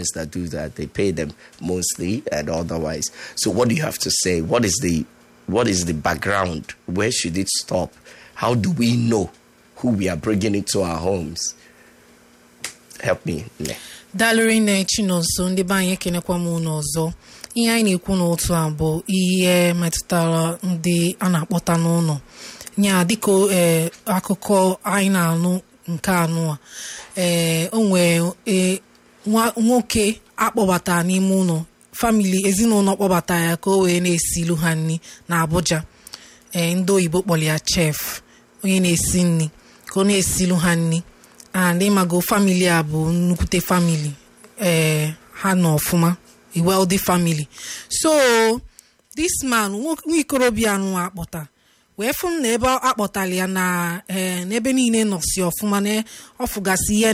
others that do that. They pay them monthly and otherwise. So what do you have to say? What is the what is the background? Where should it stop? How do we know who we are bringing into our homes? Help me. Ne. dalụrị nne chinonso ndị be anyị ekenekwa m unu ọzọ ihe anyị na-ekwu n'otu a bụ ihe metụtara ndị a na-akpọta n'ụlọ nya dịka ee akụkọ anyị na-anụ nke anụ a ee o nwee ee, nwa- nwoke akpọbata n'ime ụlọ famili ezinụlọ kpọbata ya ka o wee na-esilu ha nri na Abuja ee ndị oyibo kpọrọ ya chef onye na-esi nri ka ọ na-esilu ha nri and ịmago famili a bụ nnukwute famili ee ha nọ ọfụma a wealthy family so this man nwa nwa ikorobịa anụ akpọta wee fụ m na ebe akpọtara ya na ee n'ebe niile nọsi ọfụma na ọfụgasị ihe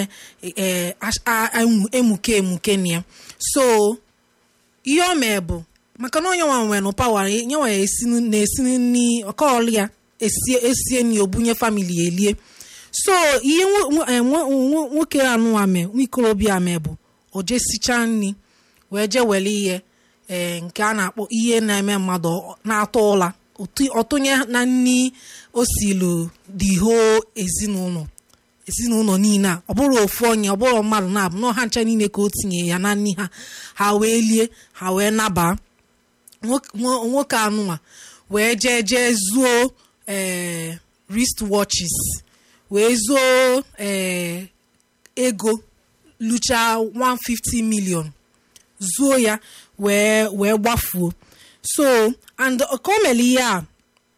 na-emuke emuke na ya so ihe o mee bụ maka na onye nwa nwere nụ pawa nyenwa ya esi na-esi nri ọkọọlụ ya esie esie nri obunye famili elie so ihe nwo- nwo- eh, nwo- nwo- nwoke anụ ame nwa ikorobịa ame bụ o jesichaa nri wee jee were ihe ee nke a na-akpọ ihe na-eme mmadụ ọ- na-atọ ụla otu- ọtụnye na nri o silu the whole ezinụlọ ezinụlọ niile a ọ bụrụ ofu onye ọ bụrụ mmadụ na-abụ nọ ha ncha niile ka o tinye ya na nri ha ha wee lie ha wee nabaa nwoke nwo- nwoke anụnwa wee jee jee zuo ee wrist watches wee zuo ee ego lucha 150 million zuo ya wee wee gbafuo so and ka o mere ihe a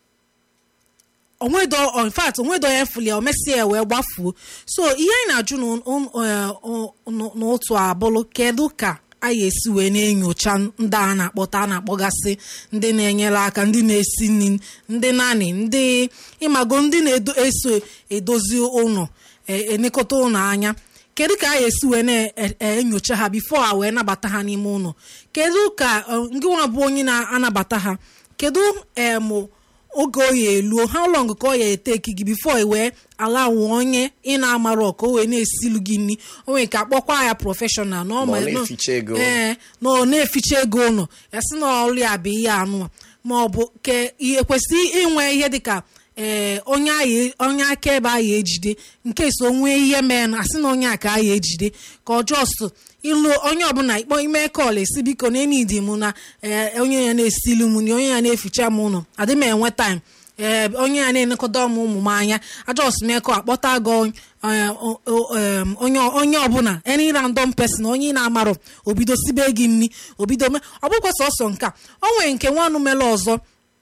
onwedo in fact onwedo ya fuli ya o mesie ya wee gbafuo so ihe anyị na-ajụ n'ụ- n'ụ- eh, ọ- n'ụ- n'otu abụlụ kedu ka anyị esi wee na-enyocha ndị a na-akpọta a na-akpọgasị ndị na-enyere aka ndị na-esi nri ndị nani ndị ịmago ndị na-eso edozi ụlọ e- enekọta ụlọ anya kedu ka anyị esi wee na-enyocha ha bifo ha wee nabata ha n'ime ụlọ kedu ka eh, ngị nwa bụ onye na-anabata ha kedu em oge o ya eluo how long ka ọ ya eteki gị bifo i wee ala nwe onye ị na-amarọ ka o wee na-esilu gị nri o nwere ka akpọkwa ya prọfeshọnal na ọ Ma ọ ma- na-eficha ego. ee na ọ na-eficha ego ụlọ ya sị na ọrụ ya bụ ihe anụ a ma ọ bụ ke ihe kwesịrị inwe ihe dịka ee onye ahụ onye akaebe ahụ ejide nke so nwee ihe mee na asị na onye a ka ahụ ejide ka ọ jọs ịlụ onye ọbụla ikpọ ime kọl esi biko na enidi m na ee, onye ya na-esilu m nri onye ya na-eficha m ụlọ adị m enwe taịm ee onye ya na-enekọta m ụmụ m anya ajọs mekọ akpọta gị eh, o- o- em, onye onye ọbụla any random person onye ị na-amarọ obido sibe gị nri obido me ọ bụkwa sọsọ nke a o nwere nke nwanụ mere ọzọ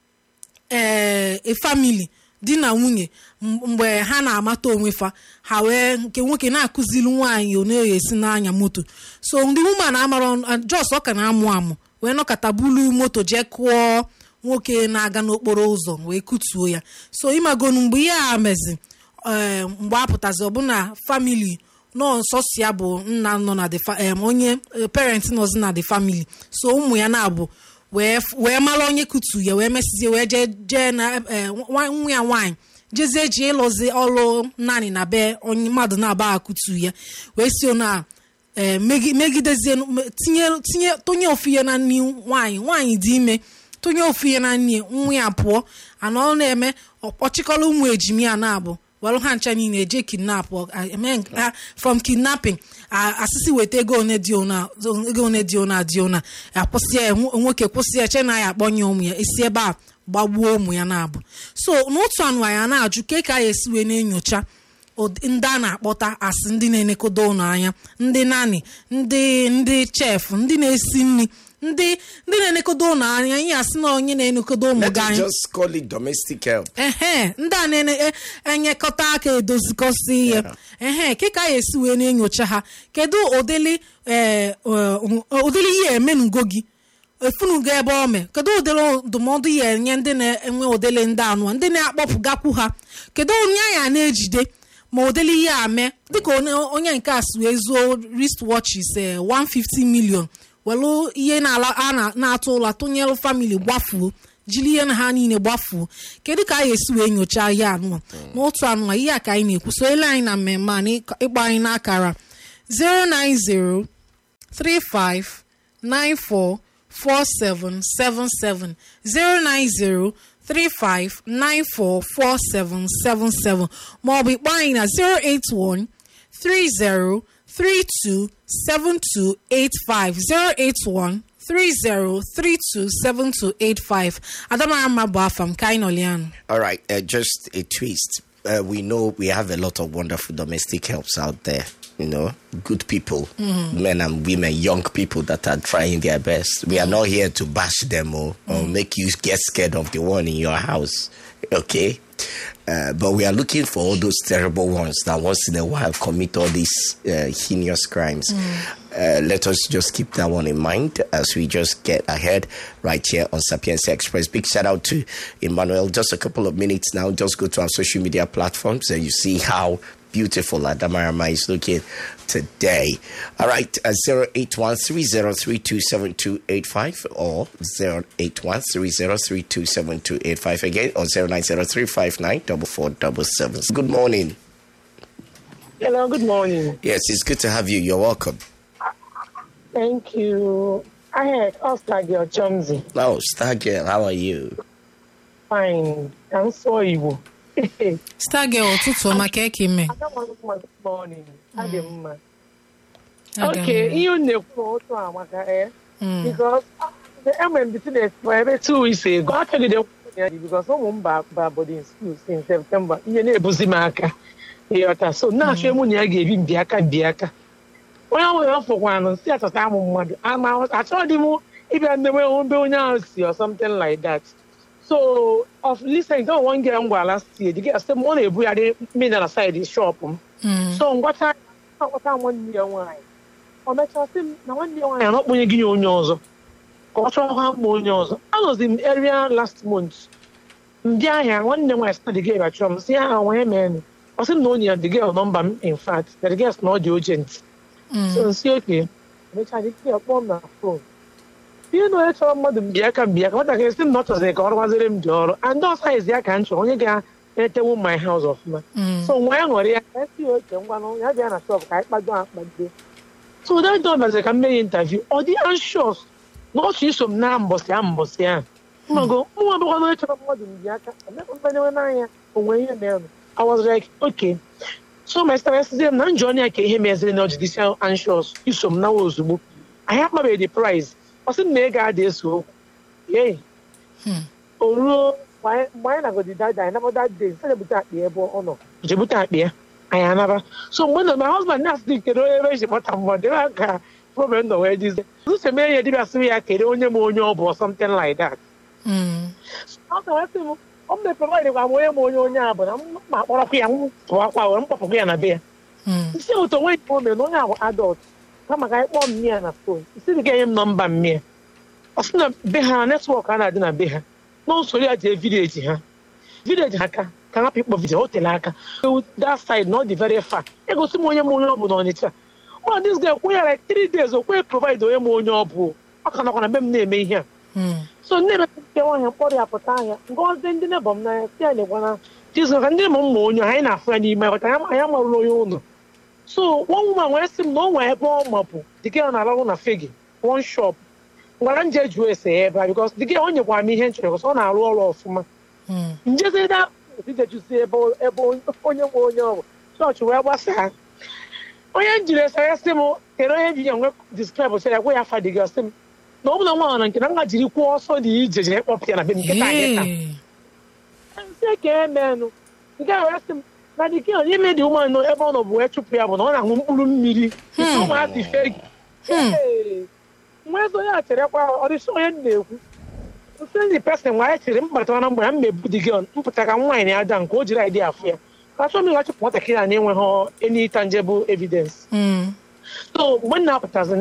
ee a family di na nwunye m- mgbe ha na-amata onwe fa ha wee nke nwoke na-akụziri nwaanyị ọ na-esi n'anya moto so ndị woman amara jos ọ ka na-amụ amụ wee nọkọta bulu moto jee kụọ nwoke na-aga n'okporo ụzọ wee kutuo ya so ịmagonu mgbe ihe a mezi ee mgbe a pụtazi ọbụna famili nọ nsọsi ya bụ nna nọ na the fa- em, onye eh, parent nọzi na the family so ụmụ ya na-abụ wee f- wee mara onye kutu ya wee mesizie wee jee jee na eh, nwa nwa ya nwaanyị jezie ji ịlụzi ọrụ naanị na be onye mmadụ na-aba akutu ya wee si na ee megi- megidezie me- tinye tinye tụnye ofu ihe na nri nwaanyị nwaanyị dị ime tụnye ofu ihe na nri nwa ya pụọ ana ọ na-eme ọkpọchịkọrọ ụmụ ejimi ya na-abụ welụ ha ncha niile eje kidnap ọ- a- eme nke- a- from kidnapping a- asịsị weta ego one dị ona ego one dị ona dị ona akwụsị ya nwo- nwoke kwụsị ya che na ya akpọnye ụmụ ya esi ebe a gbagbuo ụmụ ya na-abụ so n'otu anụ anyị a na-ajụ ke ka anyị esi wee na-enyocha ụdị- ndị a na-akpọta asị ndị na-enekodo ụlọ anya ndị nani ndị ndị chef ndị na-esi nri ndị ndị na-enekodo ụlọ anya ihe asị na onye na-enekodo ụmụ Let gị us anya just call it domestic help. ehe ndị a na-enyekọta aka edozikọsi ihe Yeah. ehe ke ka anyị esi wee na-enyocha ha kedu ụdịrị ee, ọ- ụdịrị ihe emenugo gị efunugo ebe o mee kedu ụdịrị ndụmọdụ ya enye ndị na-enwe ụdịrị ndị anụ ndị na-akpọpụgakwu ha kedu onye anyị na-ejide ma ụdịrị ihe a mee dịka onye onye nke a si wee zuo wrist watches eh, 150 million welu ihe na-ala a na- na-atụ ụla tụnyelụ famili gbafuo jiri ihe na ha niile gbafuo kedu ka anyị esi wee nyochaa ihe anụnwa n'otu anụnwa ihe a ka anyị na-ekwu so ele anyị na mmemme a na ịkpọ anyị n'akara 090 35 94 4777 090 35 94 4777 maọbụ ịkpọ anyị na 081 30 32 7285 081 30 32 7285 Adamara mma bụ afa m ka anyị nọlianụ All right, uh, just a twist. Uh, we know we have a lot of wonderful domestic helps out there. You know, good people, men and women, young people that are trying their best. We are not here to bash them or, or make you get scared of the one in your house. Okay. Uh, but we are looking for all those terrible ones that once in a while commit all these uh, heinous crimes. Uh, let us just keep that one in mind as we just get ahead right here on Sapienza Express. Big shout out to Emmanuel. Just a couple of minutes now. Just go to our social media platforms and you see how beautiful Adamarama is looking today. All right, uh, 08130327285 or 08130327285 again or 09035944777. Good morning. Hello, good morning. Yes, it's good to have you. You're welcome. Thank you. I had Oscar Girl Chumsy. Oh, Star Girl, how are you? Fine. I'm so evil. star girl ụtụtụ ọma ka eke ime I don't want to good morning. Adị mma. Aga m. Okay, ihe unu na-ekwu otu a maka eh. Because enwere m business for ebe two weeks ago. Achọgide kwụ ya because ụmụ m ba ba boarding school since September. Ihe na-ebuzi m aka. Ịghọta. So na-achọ emu na ya ga-ebi mbi aka mbi aka. onye ahụ ya fụkwanụ si achọta amụ mmadụ ama achọghị m ịbịa ndewe ebe onye ahụ si or something like that so of listening to one girl m gwara last year the girl sị m ọ na-ebugharị mmiri na side shop m so ngwata ngwata nwanne ya nwaanyị o mechaa sị m na nwanne ya nwaanyị anọkpọnye gị onye ọzọ ka ọ chọọ ha mma onye ọzọ anọzi m area last month ndị ahịa nwanne m nwaanyị sị na the girl achọrọ m si ya ha nwee mee ọ sị m na onye ya the girl nọmba m in fact na the girl sị na ọ dị urgent so nsi oke mechaa dị kịa kpọọ m na fon ihe na onye chọrọ mmadụ mbịaka mbịaka nwatakịrị sị m na ọ chọziri ka ọ rụwaziri m dị ọrụ and ọ saizi ya ka m chọrọ onye ga-etewu my house ọfụma so nwa ya ṅụrụ ya ka esi oke ngwanụ ya bịa na shop ka anyị kpado akpado so ụda dị ọbaziri ka m mee ya interview ọ dị anxious na ọ chọ iso m na mbọsị a mbọsị a mmago mụnwa bụkwa na onye chọrọ mmadụ mbịaka emekwanyewe n'anya onwe ihe merụ I was like okay so my sister sizie m na njọ ọnya ka ihe meziri na judicial anxious iso m nawa ozugbo anyị akpabeghị the price ọ sị m na ego ada eso okwu yei o ruo mgbe anyị nagodi dada anyị nabọ that day sị ebute akpa ebe ọ nọ jebute akpa ya anyị anaba so mgbe nọ my husband na-asị kedu onye ebe eji kpọta mmadụ ebe a ka problem nọ wee dizie ụzọ mee ya dibịa sịrị ya kedu onye ma onye ọ bụ or something like that ọ ga-asị m ọ mepere gwa m onye ma onye onye a bụ na m ma kpọrọkwa ya m pụwakwa were m kpọpụkwa ya na be ya isi ụtọ nwe nke o mere na onye ahụ adọlt kama ka anyị kpọọ mmịa ya na fon isi dị ga-enye m nọmba mmịa ọ sị na be ha netwọk a na-adị na be ha na usoro ya jee vileji ha vileji ha ka ka hapụ ịkpọ vidio o tere aka that side na ọ dị very far egosi m onye ma onye ọ bụ na ọnịcha ma dis guy kwụ ya like three days o kwe provide onye ma onye ọ bụ ọ ka nọkwa na be m na-eme ihe a so nne emepụta nwaanyị mkpọrọ ya pụta ahịa ngọzi ndị nebọ m n'anya si ya na-egwana jizọ ka ndị m mma onye anyị na-afụ ya n'ime ghọta anyị amarụla onye ụlọ so nwa nwụma nwee sị m na o nwee ebe ọ mapụ dịka ọ na-arụ na fegi one shop gwara nje jụọ ese ya ebe a bikos dịka o nyekwara m ihe m chọrọ ọ na-arụ ọrụ ọfụma njezida idejusi ebe onye nwe onye ọ bụ chọọchị wee gbasaa onye njiri esa ya sị m kere onye ji ya nwe diskrib sị ya gwa ya fadịgị sị m na ọ bụla nwa na nke na nna jiri kwuo ọsọ dị ije jee kpọpụ ya na be m nkịta nkịta nsị ka emenụ nke a wee sị m na dike onye ime dị ụmụ ebe ọ nọ bụ wee chụpụ ya bụ na ọ na-aṅụ mkpụrụ mmiri ụmụazị fegi nwa eze onye a cherekwa ọ dịsị onye m na-ekwu nsị ndị pesin nwa ya chere mkpata na mgbe ya mmebu dị gị mpụta ka nwaanyị na-ada nke o jiri aịdị afụ ya achọ m ịghachụpụ nwatakịrị a na-enweghị any tangible evidence so mgbe m na-apụtazi